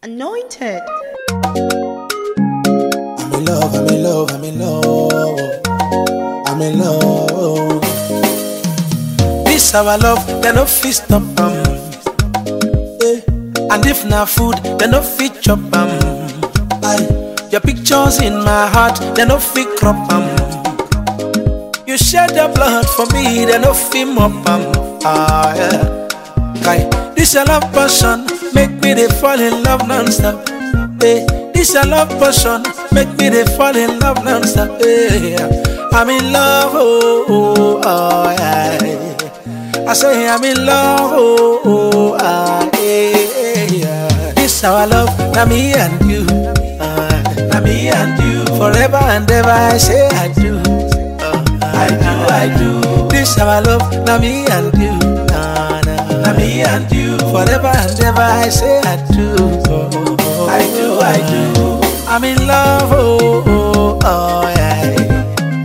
Anointed. I'm in love, I'm in love, I'm in love. I'm in love. This our love, they no fit stop am. Eh. And if na food, they no fit chop am. Aye. Your pictures in my heart, they no fit crop am. You shed your blood for me, they no fit mop am. Ah yeah. Kai, this your love passion, make me dey fall in love non-stop. Hey, this your love passion, make me dey fall in love non-stop. Hey, I'm in love, oh, oh, oh yeah. I say I'm in love, oh, oh ah, yeah, yeah. This our love, na me and you, ah, na me and you, forever and ever. I say I do, ah, I do, I do. This our love, na me and you, nah, nah. na me and you, forever and ever. I say I do, oh, oh, oh, I do, I do. I'm in love, oh, oh, oh yeah.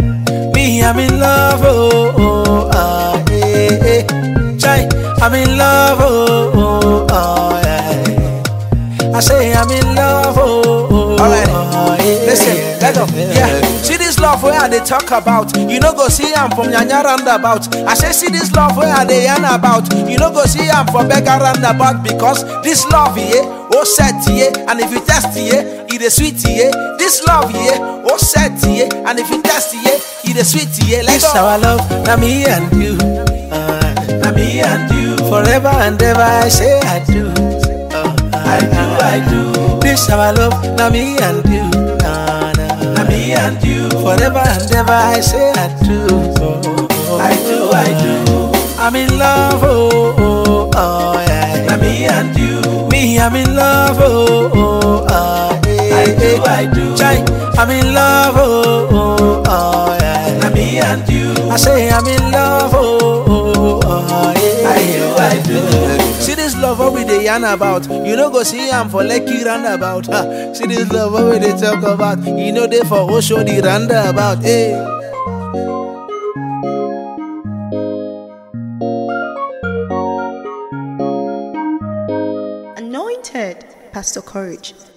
Me, I'm in love, oh, oh, ah, eh, eh. Chai, I'm in love, oh, oh, oh, yeah. I say I'm in love, oh, oh, Alright. oh, eh, Listen, eh, let go. eh, Yeah. eh. See this love where they talk about. You know go see am from Nyanya roundabout. I say see this love where they yarn about. You know go see am for beggar roundabout because this love yeah, oh set yeah, and if you test yeah, it is sweet yeah. This love yeah, oh set yeah, and if you test yeah, it is sweet yeah. Let's This go. our love, na me and you, ah, na me and you, forever and ever. I say I do, oh, I do, I do. This our love, na me and you, nah, nah, na me and you, forever and ever. I say I do, oh, oh, I do, I do. I'm in love, oh, oh, oh yeah. Na me and you, me, I'm in love, oh, oh, ah, eh, I do, I do. Chai, I'm in love, oh, oh, oh yeah. Na me and you, I say I'm in love, oh, oh, oh yeah. I do, I do. See this love what we dey yarn about. You know go see am for Lekki roundabout. Ha. See this love what we dey talk about. You know they for Osho the roundabout. Hey. Anointed. Pastor Courage.